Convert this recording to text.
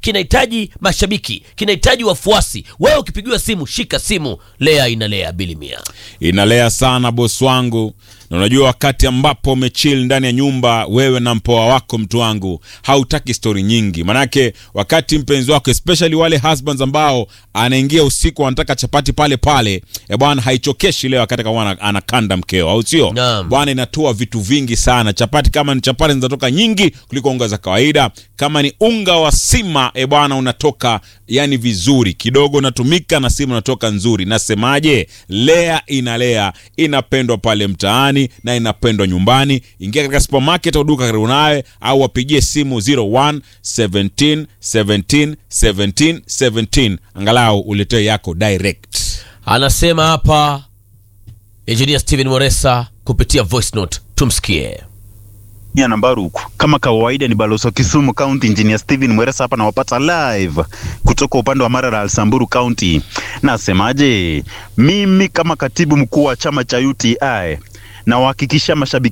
kinahitaji mashabiki kinahitaji wafuasi wewe ukipigiwa simu shika simu lea inalea bilimia inalea sana bosi wangu na unajua wakati ambapo umechill ndani ya nyumba wewe na mpoa wako mtu wangu hautaki stori nyingi manake wakati mpenzi wako especially wale husbands ambao anaingia usiku anataka chapati pale pale e bwana haichokeshi leo wakati kama ana- anakanda mkeo au sio Naam. bwana inatoa vitu vingi sana chapati kama ni chapati zinatoka nyingi kuliko unga za kawaida kama ni unga wa sima e bwana unatoka yani vizuri kidogo unatumika na sima unatoka nzuri nasemaje lea inalea inapendwa pale mtaani na inapendwa nyumbani ingia katika supermarket au duka karibu nawe au wapigie simu 01 17 17 17 17 angalau uletee yako direct anasema hapa engineer steven moresa kupitia voice note tumsikie ya Nambaruku. Kama kawaida ni balozi wa Kisumu County Engineer Steven Mweresa hapa nawapata live kutoka upande wa Marara Samburu County. Nasemaje? Mimi kama katibu mkuu wa chama cha UTI nawahakikishia mashabiki